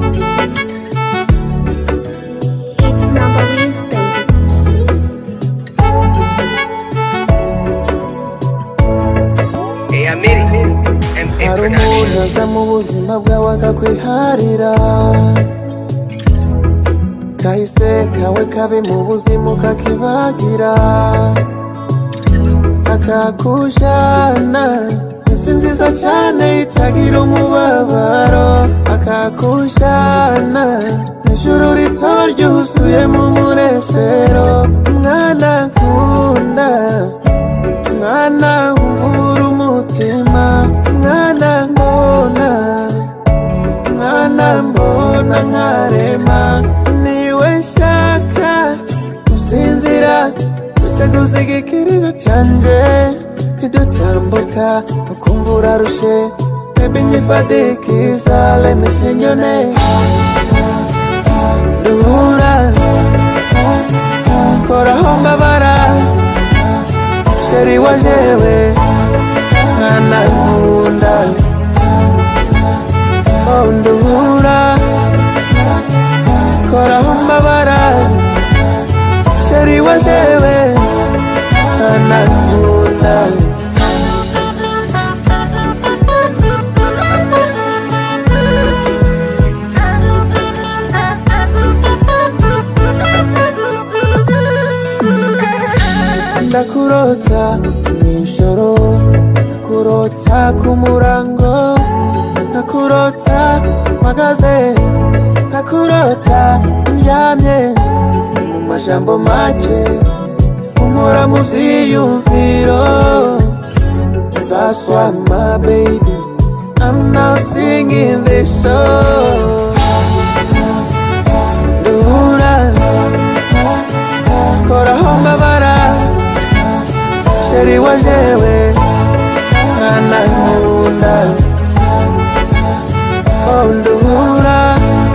It's number is baby. Hey, Amiri. M. A. hari Production. umuntu aza mu buzima bwawe akakwiharira kahise kawe kabi mu buzima ukakibagira akakujana isi nziza cyane itagira umubabaro akakujana ijuru rito ryuzuyemo umunezero mwana nkunda mwana wumvura umutima mwana mbona mwana mbona nkarema niwe nshaka gusinzira guseguza igikirizo canje idutambuka ukumva urarushe bebi nyifadikiza lemisenyone duhura koraho mbabara sheri wa jewe mwana nkunda oh nduhura koraho mbabara sheri wa jewe mwana nkunda ndakurota mw'ijoro ndakurota ku murango ndakurota mpagaze ndakurota ndyamye mu majambo make umura mu vyiyumviro That's why my baby I'm now singing this song Duhura koraho mbabara sheri wa jewe mwana nkunda oh nduhura